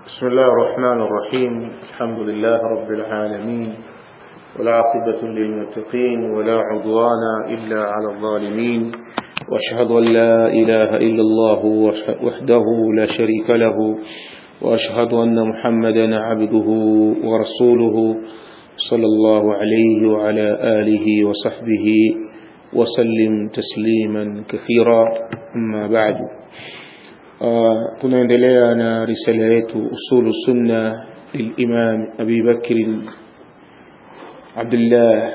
بسم الله الرحمن الرحيم الحمد لله رب العالمين والعاقبة للمتقين ولا عدوان إلا على الظالمين وأشهد أن لا إله إلا الله وحده لا شريك له وأشهد أن محمدا عبده ورسوله صلى الله عليه وعلى آله وصحبه وسلم تسليما كثيرا أما بعد tunaendelea na risala yetu usulu sunna lilimam abi bakr abdullah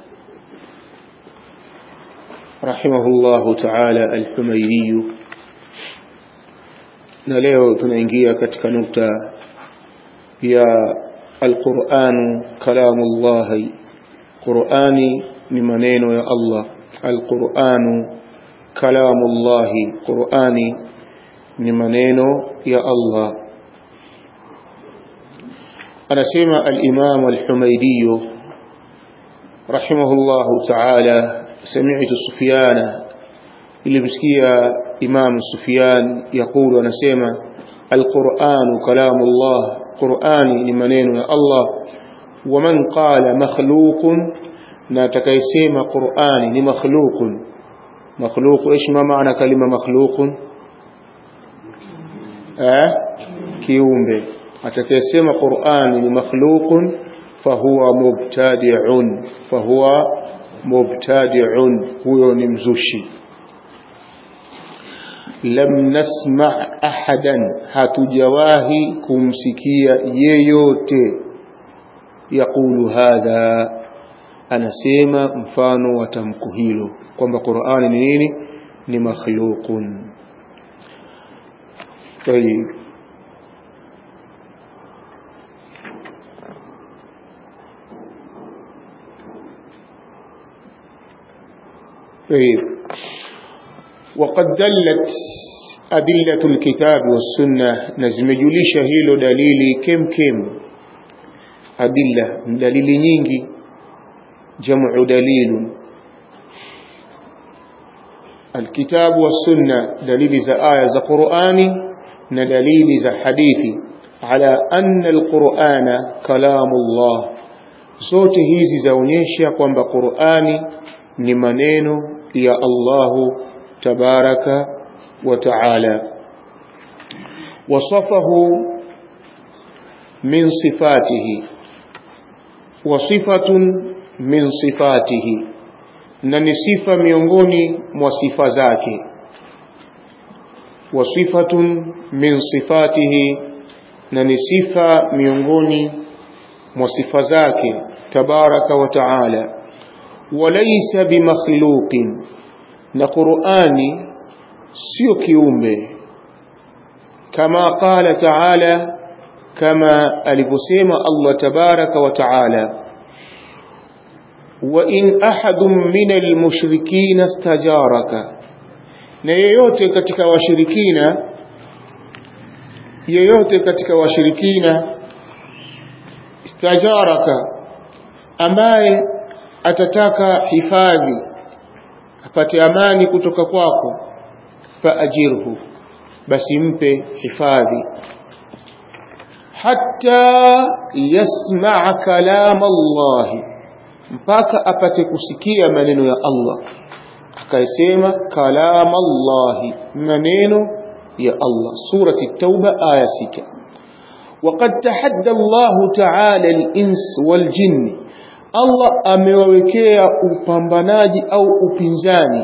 rahimahullahu taala alhumairiyu na leo tunaingia katika nukta ya alquranu kalamullahi qurani ni maneno ya allah alquranu kalamullahi qurani ni maneno ya Allah anasema al-Imam al-Humaydi rahimahullahu ta'ala sami'tu Sufyan ilimsikia Imam Sufyan yakulu anasema al-Qur'anu kalamullah Qur'ani ni maneno ya Allah ومن قال مخلوق na atakayesema Qur'ani ni makhluqun makhluq ايش ما معنى كلمه مخلوق eh, kiumbe atakayesema Qur'ani ni makhluqun fahuwa mubtadi'un fahuwa mubtadi'un huyo ni mzushi lam nasma' ahadan hatujawahi kumsikia yeyote yakulu hadha anasema mfano wa tamko hilo kwamba Qur'ani ni nini ni makhluqun طيب طيب وقد دلت أدلة الكتاب والسنة نزم جليش هيلو دليلي كم كم أدلة دليل نينجي جمع دليل الكتاب والسنة دليل za aya za Qur'ani na dalili za hadithi ala anna alqur'ana kalamullah zote hizi zaonyesha kwamba Qur'ani ni maneno ya Allahu tabaraka wa ta'ala wasafahu min sifatihi wa sifatun min sifatihi na ni sifa miongoni mwa sifa zake wa sifatun min sifatihi na ni sifa miongoni mwa sifa zake tabaraka wa taala walaysa bimakhluqin na qurani sio kiumbe kama qala taala kama alivyosema Allah tabaraka wa taala وإن أحد من المشركين استجارك na yeyote katika washirikina yeyote katika washirikina istajaraka ambaye atataka hifadhi apate amani kutoka kwako faajirhu basi mpe hifadhi hatta yasmaa kalama Allahi mpaka apate kusikia maneno ya Allah akaisema kalam Allah maneno ya Allah surati tauba aya 6 وقد تحدى الله تعالى الانس والجن Allah amewawekea upambanaji au upinzani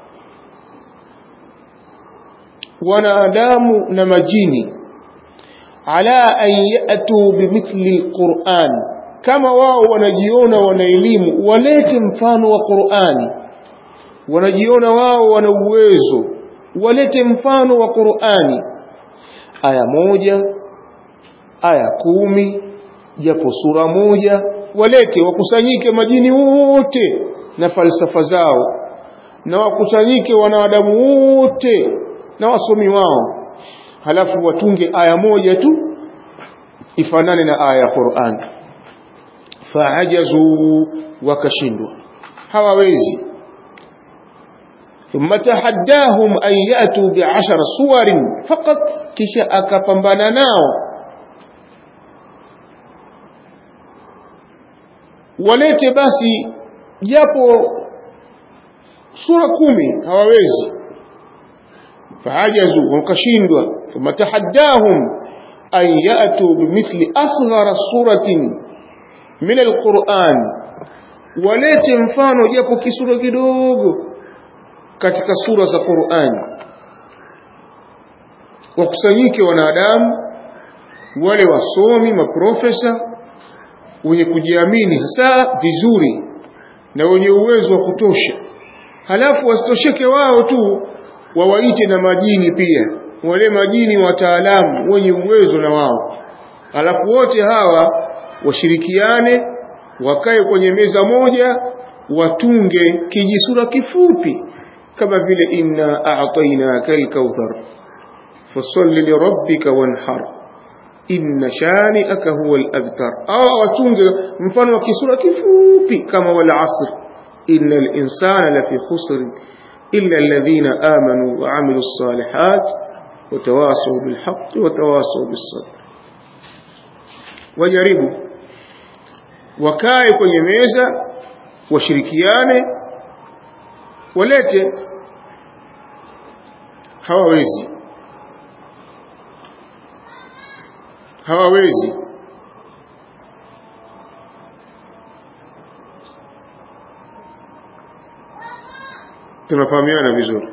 wanadamu na majini ala an yatu bimithli alquran kama wao wanajiona wana elimu walete mfano wa Qur'ani wanajiona wao wana uwezo walete mfano wa Qur'ani aya moja aya kumi japo sura moja walete wakusanyike majini wote na falsafa zao na wakusanyike wanadamu wote na wasomi wao halafu watunge aya moja tu ifanane na aya ya Qur'ani faajazu wakashindwa hawawezi ثم تحداهم أن يأتوا بعشر صور فقط kisha akapambana nao walete basi japo sura kumi hawawezi fahajazu wakashindwa thumma tahaddahum an yatu bimithli asghara suratin min alquran walete mfano japo kisura kidogo katika sura za Qur'ani wakusanyike wanadamu wale wasomi maprofesa wenye kujiamini hasa vizuri na wenye uwezo wa kutosha halafu wasitosheke wao tu wawaite na majini pia wale majini wataalamu wenye uwezo na wao halafu wote hawa washirikiane wakae kwenye meza moja watunge kijisura kifupi kama vile inna a'tainaka al-kauthar fasalli li rabbika wanhar inna shani'aka huwa al-abtar au watunge mfano wa kisura kifupi kama wal asr innal insana lafi khusr illa alladhina amanu wa 'amilus salihat wa tawasaw bil haqqi wa tawasaw bis sabr wajaribu wakae kwenye meza washirikiane walete hawawezi hawawezi tunafahamiana vizuri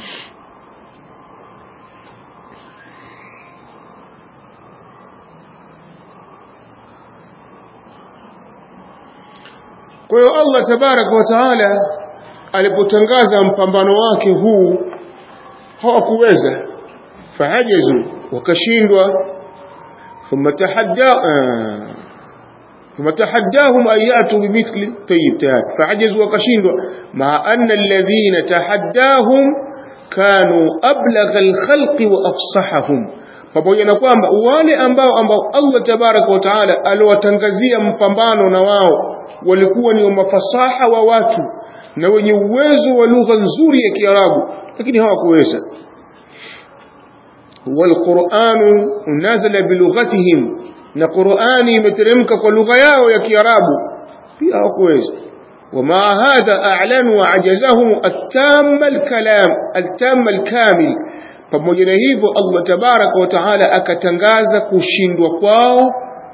kwa hiyo Allah tabaraka wa taala alipotangaza mpambano wake huu hawakuweza fahajazu wakashindwa ثم تحدى آه ثم تحداهم أن يأتوا بمثل طيب تهاد فعجزوا وكشندوا مع أن الذين تحداهم كانوا أبلغ الخلق وأفصحهم pamoja na kwamba wale ambao ambao Allah tabaraka wa taala aliwatangazia mpambano na wao walikuwa ni mafasaha wa watu na wenye uwezo wa lugha nzuri ya Kiarabu lakini hawakuweza والقرآن نزل بلغتهم na Qur'ani imeteremka kwa lugha yao ya Kiarabu pia hawakuweza ومع هذا أعلنوا عجزهم التام الكلام التام الكامل pamoja na hivyo Allah tabaraka wa taala akatangaza kushindwa kwao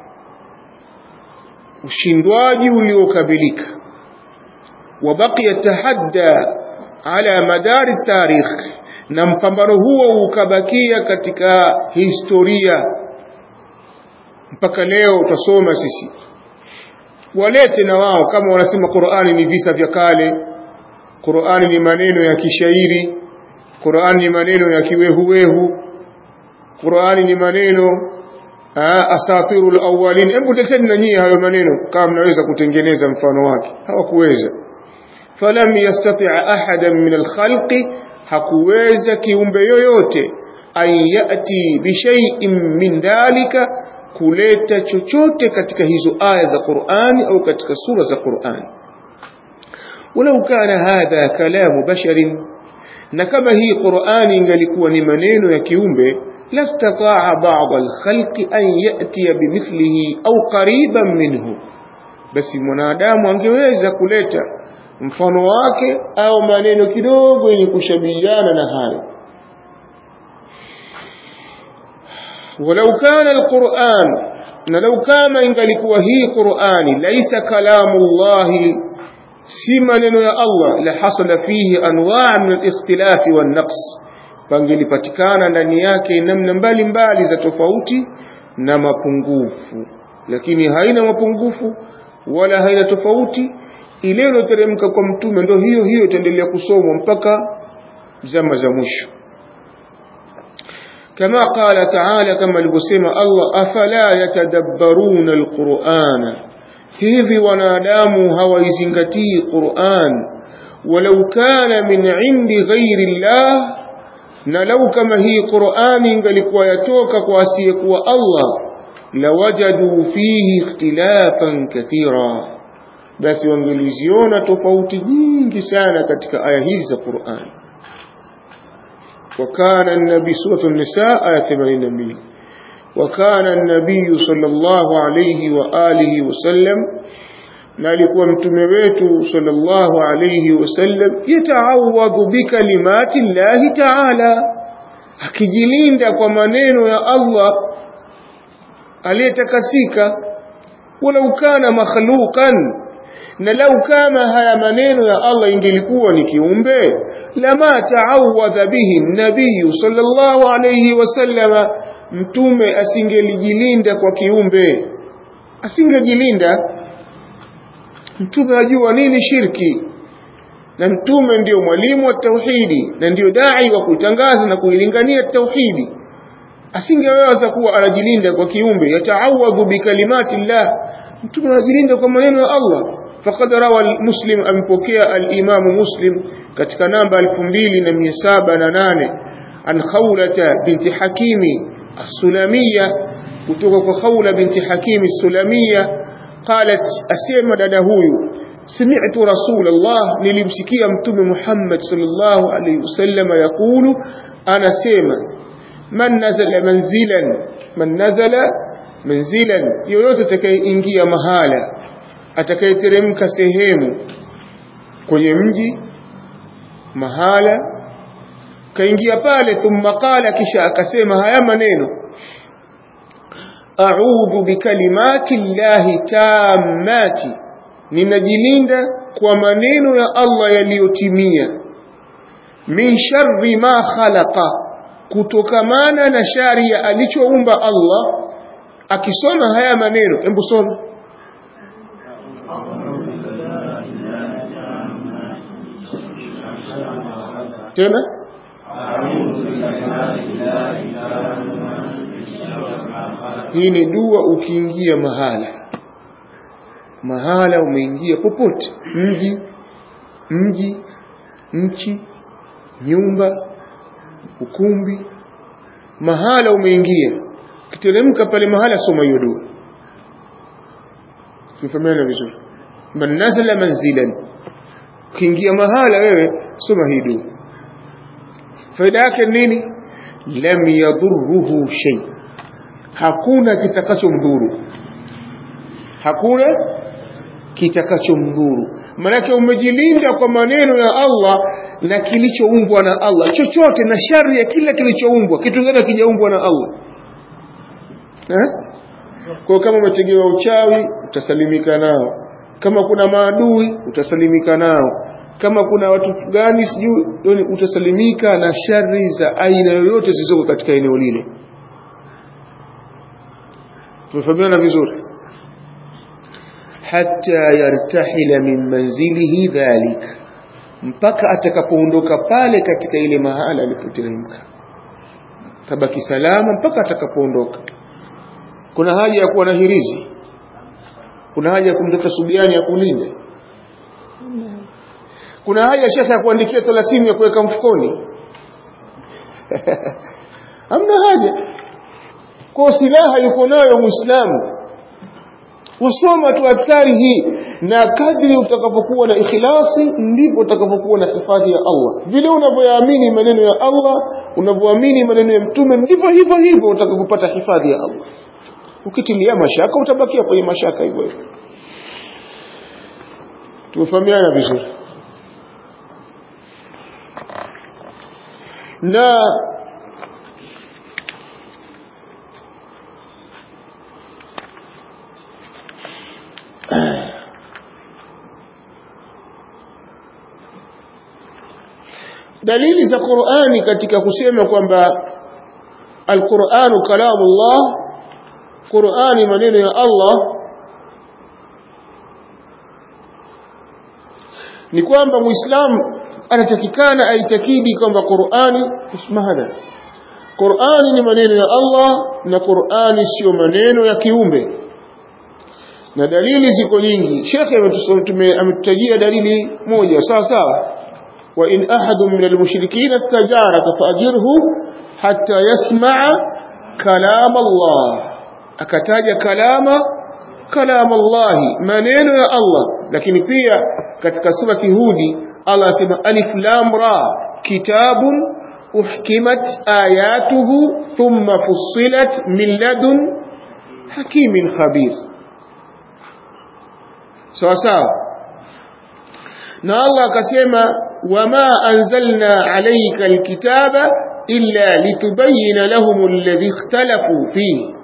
ushindwaji uliokamilika wabaqiya tahadda ala madari tarikh na mpambano huo ukabakia katika historia mpaka leo utasoma sisi walete na wao kama wanasema Qur'ani ni visa vya kale Qur'ani ni maneno ya kishairi Qur'ani ni maneno ya kiwehuwehu Qur'ani ni maneno asatirul awwalin hebu teteni na nyie hayo maneno kama mnaweza kutengeneza mfano wake hawakuweza falam yastati' ahadan min al-khalqi hakuweza kiumbe yoyote an yati bishai'in min dhalika kuleta chochote katika hizo aya za Qur'ani au katika sura za Qur'ani walau kana hadha kalamu basharin na kama hii Qur'ani ingalikuwa ni maneno ya kiumbe lastataa ba'd al-khalqi an yatiya bimithlihi au qariban minhu basi mwanadamu angeweza kuleta mfano wake au maneno kidogo yenye kushabihiana na hayo walau kana alquran na lau kama ingalikuwa hii qurani laisa kalamu llahi si maneno ya allah la hasala fihi anwaa min alikhtilafi wannaqs pangelipatikana ndani yake namna mbalimbali za tofauti na mapungufu lakini haina mapungufu wala haina tofauti ile iliyoteremka kwa mtume ndio hiyo hiyo itaendelea kusomwa mpaka zama za mwisho كما قال تعالى كما alivyosema Allah afala yatadabbaruna alqur'ana hivi wanadamu hawaizingatii Qur'an walau kana min indi ghairi Allah na lau kama hii Qur'ani ingalikuwa yatoka kwa asiyekuwa Allah lawajadu fihi ikhtilafan kathira basi wangeliziona tofauti nyingi sana katika aya hizi za Qur'an وكان النبي سورة النساء آية 82 وكان النبي صلى الله عليه وآله وسلم na alikuwa mtume wetu sallallahu alayhi wasallam yataawadhu bikalimati llahi taala akijilinda kwa maneno ya Allah aliyetakasika walau kana makhluqan na lau kama haya maneno ya Allah ingelikuwa ni kiumbe lama taawadha bihi nabiyu sallallahu alayhi wasallama mtume asingelijilinda kwa kiumbe asingejilinda mtume ajua nini shirki na mtume ndio mwalimu wa tauhidi na ndio dai wa kuitangaza na kuilingania tauhidi asingeweza kuwa anajilinda kwa kiumbe yataawadhu bikalimati llah mtume anajilinda kwa maneno ya Allah faqad rawa muslim amepokea al-imamu muslim katika namba 2708 an khawlata binti hakimi as-sulamiyya kutoka kwa khawla binti hakimi as-sulamiyya qalat asema dada huyu سمعت رسول الله nilimsikia mtume Muhammad sallallahu alayhi wasallam yakulu anasema man nazala manzilan man nazala manzilan yoyote atakayeingia mahala atakayeteremka sehemu kwenye mji mahala kaingia pale thumma qala kisha akasema haya maneno a'udhu bikalimati llahi tammati ninajilinda kwa maneno ya Allah yaliyotimia min sharri ma khalaqa kutokamana na shari ya alichoumba Allah akisoma haya maneno hebu soma tena hii ni dua ukiingia mahala mahala umeingia popote mji mji nchi nyumba ukumbi mahala umeingia kiteremka pale mahala soma hiyo dua tumefahamiana vizuri man nazala manzilan ukiingia mahala wewe soma hii dua faida yake nini lam yadhurruhu shay hakuna kitakachomdhuru hakuna kitakachomdhuru manake umejilinda kwa maneno ya Allah na kilichoumbwa na Allah chochote na shari ya kila kilichoumbwa kitu gani kijaumbwa na Allah eh? kwa kama umetegewa uchawi utasalimika nao kama kuna maadui utasalimika nao kama kuna watu gani sijui utasalimika na shari za aina yoyote zilizoko katika eneo lile tumefahamiana vizuri hatta yartahila min manzilihi dhalik mpaka atakapoondoka pale katika ile mahala alipoteremka tabaki salama mpaka atakapoondoka kuna haja ya kuwa na hirizi kuna haja ya kumtoka subiani ya kulinda kuna haja shekhe ya kuandikia thelathini ya kuweka mfukoni hamna haja kwa silaha yuko nayo muislamu usoma tu adhkari hii na kadri utakapokuwa na ikhlasi ndipo utakapokuwa na hifadhi ya Allah vile unavyoamini maneno ya Allah unavyoamini maneno ya mtume ndivyo hivyo hivyo utakapopata hifadhi ya Allah ukitilia mashaka utabakia kwenye mashaka hivyo hivyo tumefahamiana vizuri na dalili za Qur'ani katika kusema kwamba al-Qur'anu kalamullah Qur'ani maneno ya Allah ni kwamba muislamu anatakikana aitakidi kwamba Qur'ani ismahada Qur'ani ni maneno ya Allah na Qur'ani sio maneno ya kiumbe na dalili ziko nyingi shekhe ametutajia dalili moja sawa sawa wa in ahadun min almushrikin istajaraka faajirhu hatta yasmaa kalam Allah akataja kalama kalam Allah maneno ya Allah lakini pia katika surati hudi Allah asema alif lam ra kitabun uhkimat ayatuhu thumma fussilat min ladun hakimin khabir sawa sawa na Allah akasema wama anzalna alayka alkitaba illa litubayyana lahum alladhi ikhtalafu fihi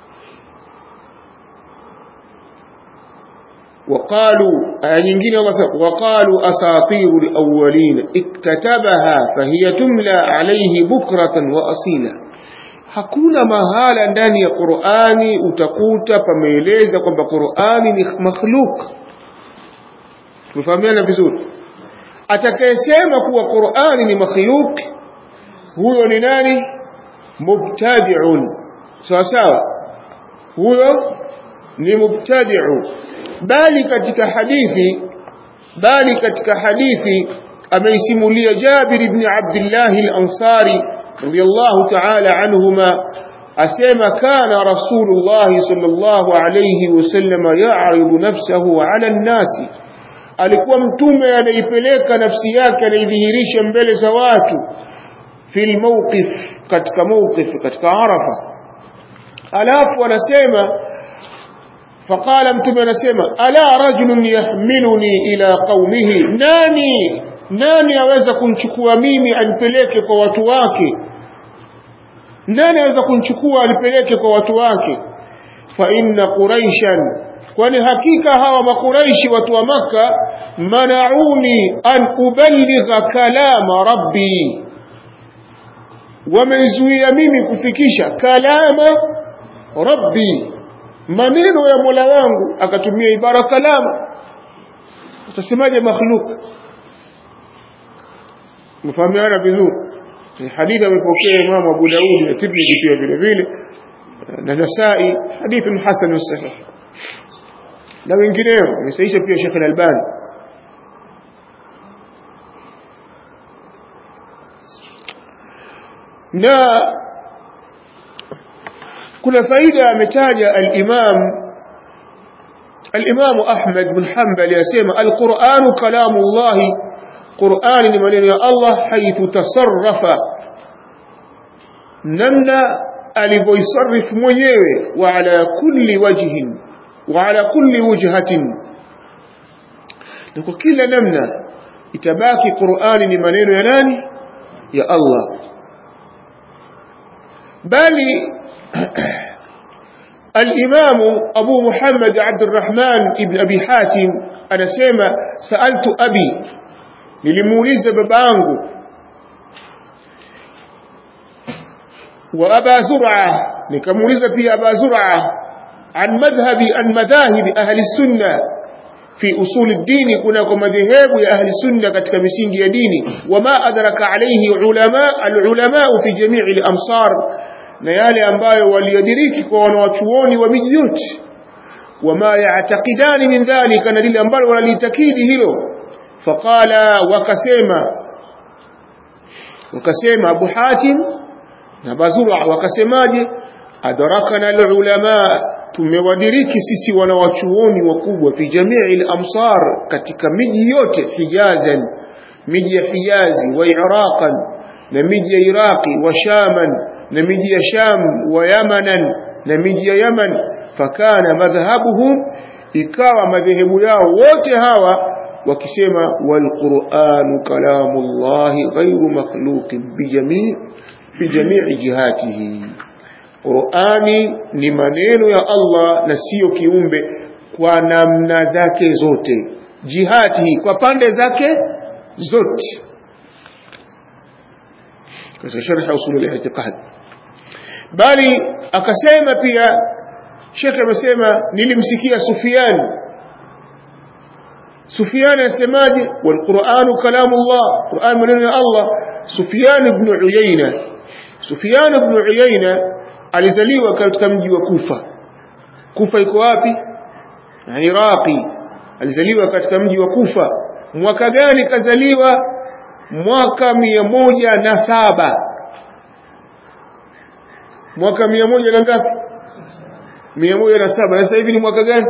وقالوا nyingine وقالوا أساطير الأولين اكتتبها فهي تملى عليه بكرة وأصيلا hakuna mahala ndani ya Qur'ani utakuta pameeleza kwamba Qur'ani ni makhluk tumefahamiana vizuri atakayesema kuwa Qur'ani ni makhluk huyo ni nani mubtadi'un sawa sawa huyo ni mubtadi'u bali katika hadithi bali katika hadithi ameisimulia Jabir ibn Abdullah al-Ansari radiyallahu ta'ala anhuma asema kana rasulullah sallallahu alayhi wasallam ya'ridu nafsahu 'ala an-nas alikuwa mtume anaipeleka nafsi yake anaidhihirisha mbele za watu fil mawqif katika mawqif katika arafa alafu anasema فقال mtume anasema ala rajulun yahmiluni ila qaumihi nani nani aweza kunchukua mimi anipeleke kwa watu wake nani aweza kunchukua anipeleke kwa watu wake fa inna quraishan kwani hakika hawa makuraishi watu wa maka manauni an uballigha kalama rabbi wamezuia mimi kufikisha kalama rabbi maneno ya Mola wangu akatumia ibara kalama utasemaje makhluk mfahamiana vizuri hadithi amepokea Imam Abu Daud na Tirmidhi pia vile vile na Nasai hadithun hasan sahih na wengineo amesaisha pia Sheikh Al-Albani na kuna faida ametaja al-Imam al-Imam Ahmad bin Hanbal yasema al-Qur'an kalamullah Qur'an ni maneno ya Allah haithu tasarrafa namna alivyoisarif mwenyewe wa ala kulli wajhin wa ala kulli wujhatin na kwa kila namna itabaki Qur'ani ni maneno ya nani ya Allah bali الإمام أبو محمد عبد الرحمن ابن أبي حاتم أنا سيما سألت أبي للموليز ببانغو وأبا زرعة لكموليز في أبا زرعة عن مذهب عن مذاهب أهل السنة في أصول الدين كنا كمذهب يا أهل السنة كتكمسين ديني وما أدرك عليه علماء العلماء في جميع الأمصار na yale ambayo waliadiriki kwa wanawachuoni wa miji yote wama yaatakidani min dhalika na lile ambalo wanalitakidi hilo faqala wakasema wakasema Abu Hatim na Bazura wakasemaje adrakana alulama tumewadiriki sisi wanawachuoni wakubwa fi jamii al-amsar katika miji yote hijazan miji ya hijazi wa iraqan na miji ya iraqi wa shaman na miji ya sham wa yamanan na miji ya yaman fakana madhhabuhum ikawa madhehebu yao wote hawa wakisema walquranu kalamullahi ghairu makhluqin bijamii bijamii jihatihi Qur'ani ni maneno ya Allah na sio kiumbe kwa namna zake zote jihati kwa pande zake zote katika sharh usul al-i'tiqad bali akasema pia Sheikh amesema nilimsikia Sufyan Sufyan anasemaje wal Qur'anu kalamullah Qur'an maneno ya Allah Sufyan ibn Uyayna Sufyan ibn Uyayna alizaliwa katika mji wa Kufa Kufa iko wapi Iraqi alizaliwa katika mji wa Kufa mwaka gani kazaliwa mwaka mia moja na saba mwaka mia moja na ngapi mia moja na saba na sasa hivi ni mwaka gani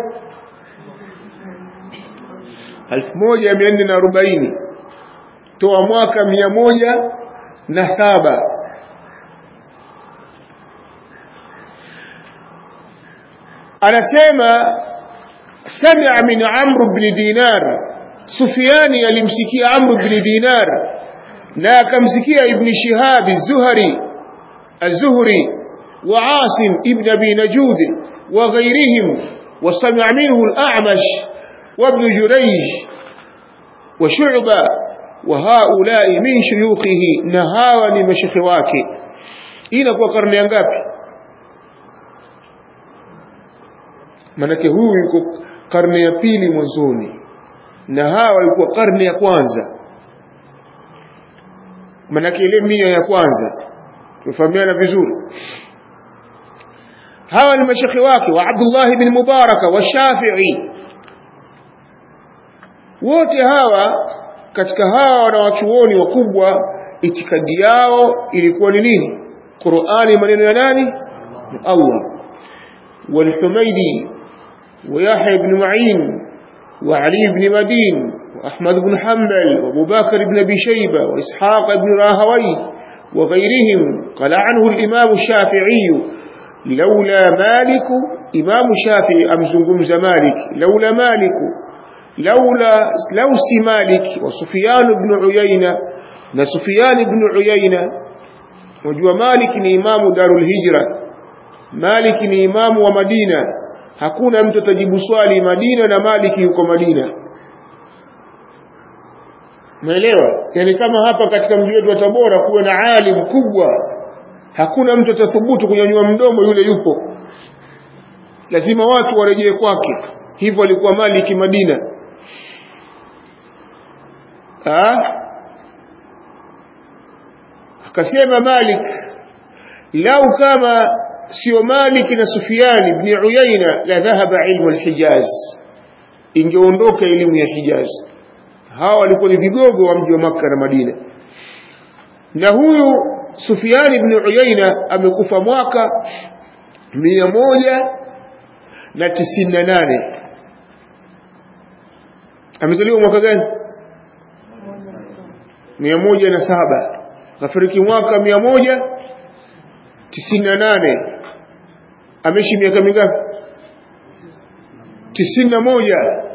elfu moja mia nne na arobaini toa mwaka mia moja na saba anasema sami'a min Amr ibn Dinar Sufyani alimsikia Amr ibn Dinar na akamsikia Ibn Shihab az-Zuhri az-Zuhri wa Asim ibn Abi Najud wa ghayrihim wa sami'a minhu al-A'mash wa Ibn Jurayj wa Shu'ba wa haula'i min shuyukhihi na hawa ni mashekhe wake inakuwa karne ya ngapi manake huyu yuko karne ya pili mwanzoni na hawa walikuwa karne ya kwanza manake ile mia ya kwanza tufahamiana vizuri hawa ni mashekhe wake wa Abdullah ibn Mubaraka wa Shafi'i wote hawa katika hawa wanawachuoni wakubwa itikadi yao ilikuwa ni nini Qur'ani maneno ya nani ni Allah والحميدي ويحيى بن معين وعلي بن مدين وأحمد بن حنبل وابو بكر بن أبي شيبة وإسحاق بن راهوي وغيرهم قال عنه الإمام الشافعي لولا مالك إمام الشافعي أمزنقمز مالك لولا مالك لولا لوس مالك وسفيان بن عيينة نسفيان بن عيينة وجوا مالك إمام دار الهجرة مالك ni imamu wa Madina hakuna mtu atajibu swali Madina na Maliki yuko Madina Umeelewa? Yaani kama hapa katika mji wetu wa Tabora kuwe na alim kubwa hakuna mtu atathubutu kunyanyua mdomo yule yupo lazima watu warejee kwake hivyo alikuwa Maliki Madina ah akasema Malik lau kama sio Malik na Sufyan ibn Uyayna la dhahaba ilmu al-Hijaz ingeondoka elimu ya Hijaz hawa walikuwa ni vigogo wa mji wa Makka na Madina na huyu Sufyan ibn Uyayna amekufa mwaka mia moja na tisini na nane amezaliwa mwaka gani mia moja na saba kafariki mwaka mia moja tisini na nane ameishi miaka mingapi tisini na moja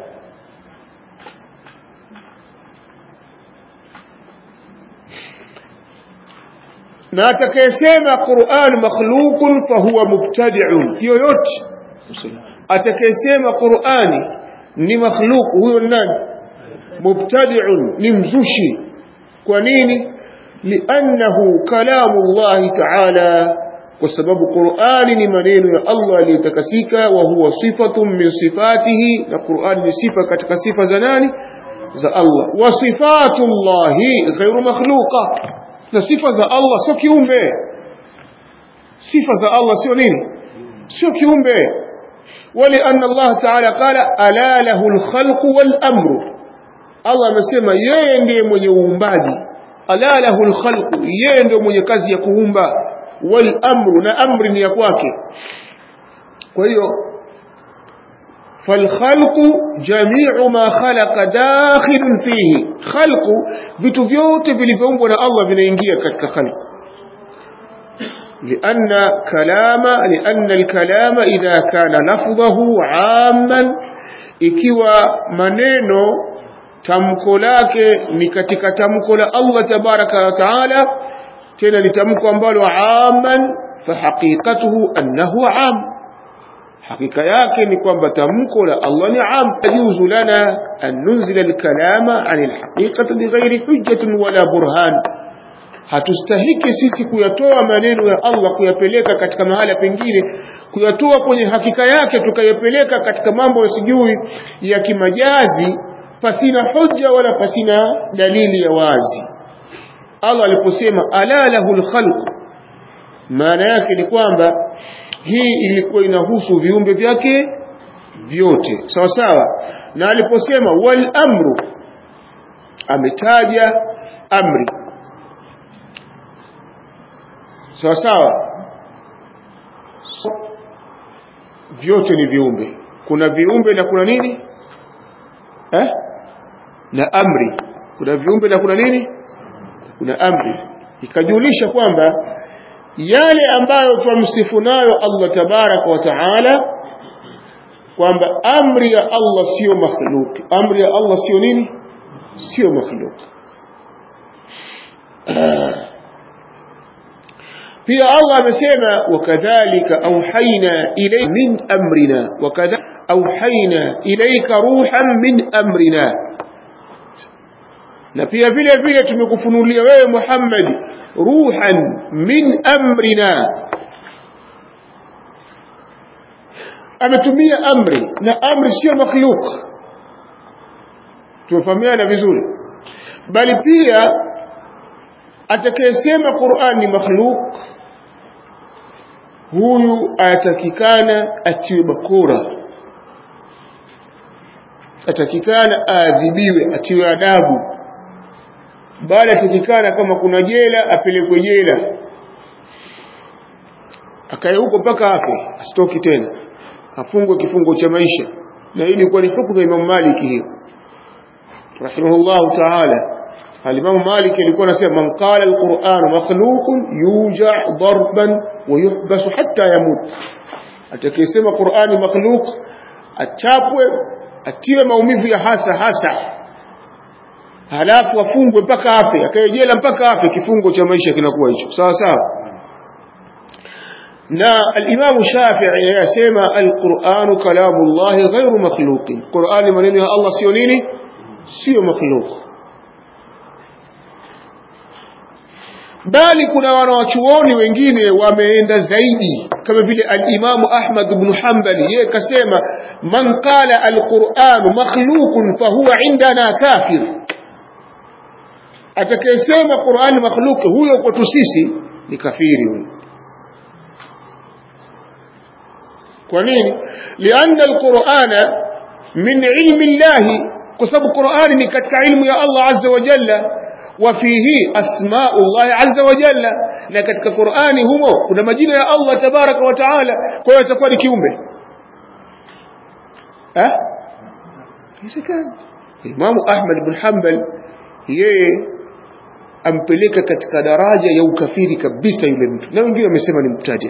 na atakayesema Qur'an makhluqun fahuwa mubtadi'un hiyo yote atakayesema Qur'ani ni makhluq huyo nani mubtadi'un ni mzushi kwa nini li'annahu kalamu Allah ta'ala kwa sababu Qur'ani ni maneno ya Allah aliyotakasika wa huwa sifatun min sifatihi na Qur'ani ni sifa katika sifa za nani za Allah wa sifatullahi ghairu makhluqa na sifa za Allah sio kiumbe sifa za Allah sio nini sio kiumbe wali anna Allah ta'ala qala ala lahu al-khalqu wal amru Allah amesema yeye ndiye mwenye uumbaji ala lahu al-khalqu yeye ndiye mwenye kazi ya kuumba wal amru na amri ni ya kwake kwa hiyo فالخلق جميع ما خلق داخل فيه خلق vitu vyote vilivyoumbwa na Allah vinaingia katika khalq لأن كلام لأن الكلام إذا كان لفظه عاما ikiwa maneno tamko lake ni katika tamko la Allah tabaraka wa taala tena ni tamko ambalo aman fahaqiqatuhu annahu am hakika yake ni kwamba tamko la Allah ni am yajuzu lana an nunzila alkalama an alhaqiqati bighairi hujjatin wala burhan hatustahiki sisi kuyatoa maneno ya Allah kuyapeleka katika mahala pengine kuyatoa kwenye hakika yake tukayapeleka katika mambo yasijui ya kimajazi pasina hujja wala pasina dalili ya wazi Allah aliposema ala lahul khalq maana yake ni kwamba hii ilikuwa inahusu viumbe vyake vyote sawa sawa na aliposema wal amru ametaja amri sawa sawa vyote ni viumbe kuna viumbe na kuna nini eh? na amri kuna viumbe na kuna nini kuna amri ikajulisha kwamba yale ambayo twamsifu nayo Allah tabaraka wa taala kwamba amri ya Allah sio makhluk amri ya Allah sio nini sio makhluk pia Allah amesema wakadhalika auhaina ilayka min amrina wakadhalika auhaina ilayka ruhan min amrina na pia vile vile tumekufunulia wewe Muhammad ruhan min amrina ametumia amri na amri sio makhluk tumefahamiana vizuri bali pia atakayesema Qur'an ni makhluk huyu atakikana atiwe bakora atakikana aadhibiwe atiwe adabu bali atakikana kama kuna jela apelekwe jela akae huko mpaka afe asitoki tena afungwe kifungo cha maisha na hii ilikuwa ni hukumu ya Imam Malik hiyo rahimahullah ta'ala al-Imam Malik alikuwa anasema man qala al-Qur'an makhluqun yuja darban wa yuhbas hatta yamut atakayesema Qur'ani makhluq achapwe atiwe maumivu ya hasa hasa halafu afungwe mpaka afe akae jela mpaka afe kifungo cha maisha kinakuwa hicho sawa sawa na al-Imam Shafi'i yasema al-Qur'an kalamullah ghairu makhluqin Qur'ani maneno ya Allah sio nini sio makhluq bali kuna wanawachuoni wengine wameenda zaidi kama vile al-Imam Ahmad ibn Hanbali yeye kasema man qala al-Qur'an makhluqun fa huwa indana kafir atakayesema Qur'an makhluq huyo kwetu sisi ni kafiri huyo kwa nini lianna alqur'ana min ilmi llahi kwa sababu qur'ani ni katika ilmu ya Allah azza wa jalla wa fihi asma'u Allah azza wa jalla na katika qur'ani humo kuna majina ya Allah tabaraka wa taala kwa hiyo atakuwa ni kiumbe eh isikani Imam Ahmad ibn Hanbal yeye ampeleka katika daraja ya ukafiri kabisa yule mtu na wengine wamesema ni mtaja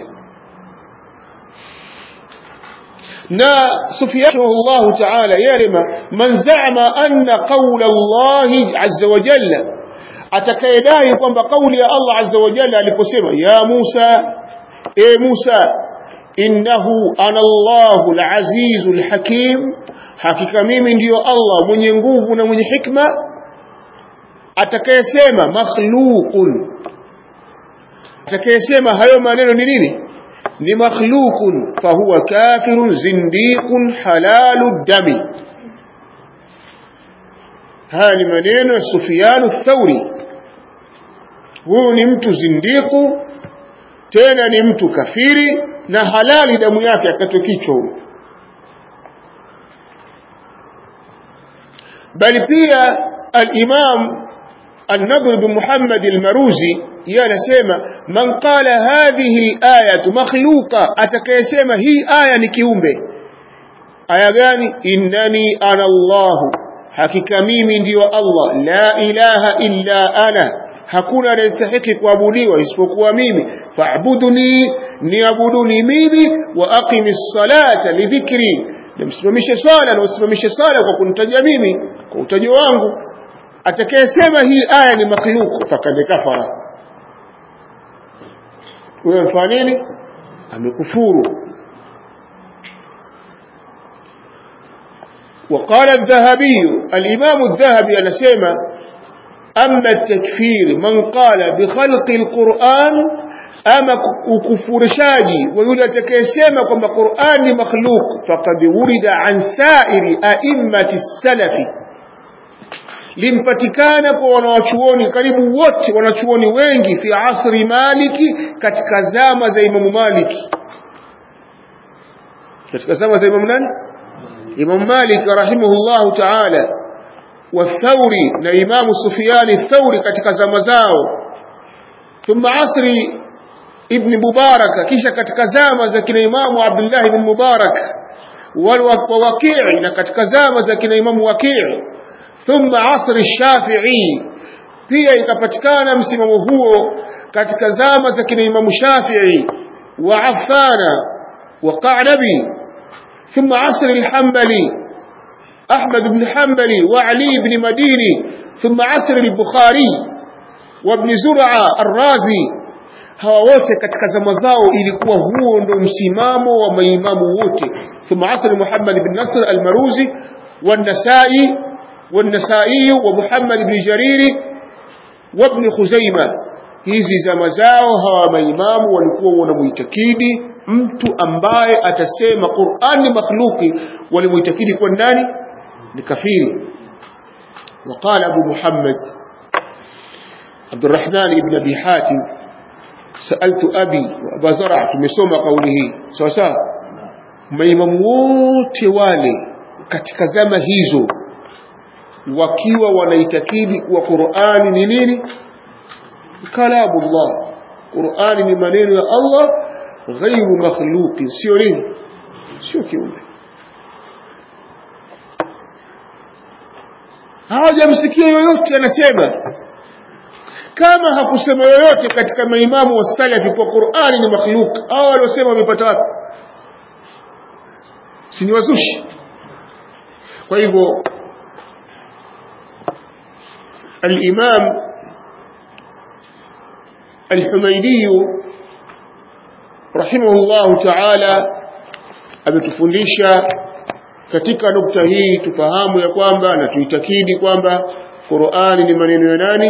na Sufyan Allah Ta'ala yarima man za'ama anna qawla Allah azza wa jalla atakayedai kwamba kauli ya Allah azza wa jalla aliposema ya Musa e Musa innahu ana Allahu al-azizu al-hakim hakika mimi ndiyo Allah mwenye nguvu na mwenye hikma atakayesema makhluqun atakayesema hayo maneno ni nini ni makhluqun fahuwa kafirun zindiqun halalu dami haya ni maneno ya Sufyan Thauri huyu ni mtu zindiku tena ni mtu kafiri na halali damu yake akatwe kichwa huyo bali pia al-Imam النضر بن محمد المروزي ينسمى من قال هذه الآية مخلوقة أتكيسمى هي آية نكيومبي آية غاني إنني أنا الله حقيقة ميمي ديو الله لا إله إلا أنا hakuna anayestahiki kuabudiwa isipokuwa mimi fa'buduni niabuduni mimi wa aqimi ssalata lidhikri nimsimamishe swala na usimamishe swala kwa kunitaja mimi kwa utajo wangu atakayesema hii aya ni makhluk fakad kafara huyo mfanya nini amekufuru وقال الذهبي الإمام الذهبي أنا سيما أما التكفير من قال بخلق القرآن أما كفور شاجي ويقول تكيسيما كما قرآن مخلوق فقد ورد عن سائر أئمة السلف limpatikana kwa wanawachuoni karibu wote wanachuoni wengi fi asri maliki katika zama za imamu maliki katika zama za imamu nani imamu malik rahimahullahu taala والثوري na imamu sufiani thauri katika zama zao thumma asri ibn mubarak kisha katika zama za kina imamu abdullah ibn mubarak wal waqi' na katika zama za kina imamu waqi' ثم عصر الشافعي pia ikapatikana msimamo huo katika zama za kina Imam Shafi'i wa Affana wa Qanabi ثم عصر الحنبلي أحمد بن حنبلي وعلي بن مديني ثم عصر البخاري وابن زرعة الرازي hawa wote katika zama zao ilikuwa huo ndo msimamo wa maimamu wote thumma asr Muhammad bin Nasr al-Maruzi والنسائي والنسائي ومحمد بن جرير وابن خزيمة hizi zama zao hawa maimamu walikuwa wanamuitakidi mtu ambaye atasema Qur'an ni makhluki walimuitakidi kwa nani ni kafiri وقال أبو محمد عبد الرحمن بن أبي حاتم سألت أبي وأبا زرع tumesoma kauli hii sawa sawa maimamu wote wale katika zama hizo wakiwa wanaitakidi kuwa Qur'ani ni nini kalamullah Qur'ani ni maneno ya Allah ghairu makhluqi sio nini sio kiumbe hawajamsikia yoyote anasema kama hakusema yoyote katika maimamu wa salafi kwa Qur'ani ni makhluk au waliosema wamepata wapi si ni wazushi kwa hivyo الإمام الحميدي رحمه الله تعالى ametufundisha katika nukta hii tufahamu ya kwamba na tuitakidi kwamba Qur'ani ni maneno ya nani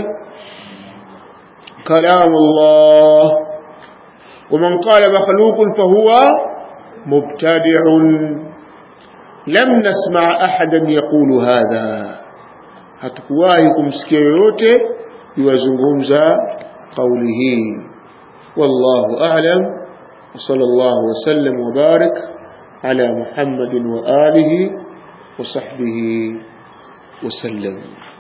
kalamullah ومن قال مخلوق فهو مبتدع لم نسمع أحدا يقول هذا hatukuwahi kumsikia yoyote yuwazungumza kauli hii wallahu a'lam wa sallallahu wasallam wa barik ala muhammadin wa alihi wa sahbihi wasallam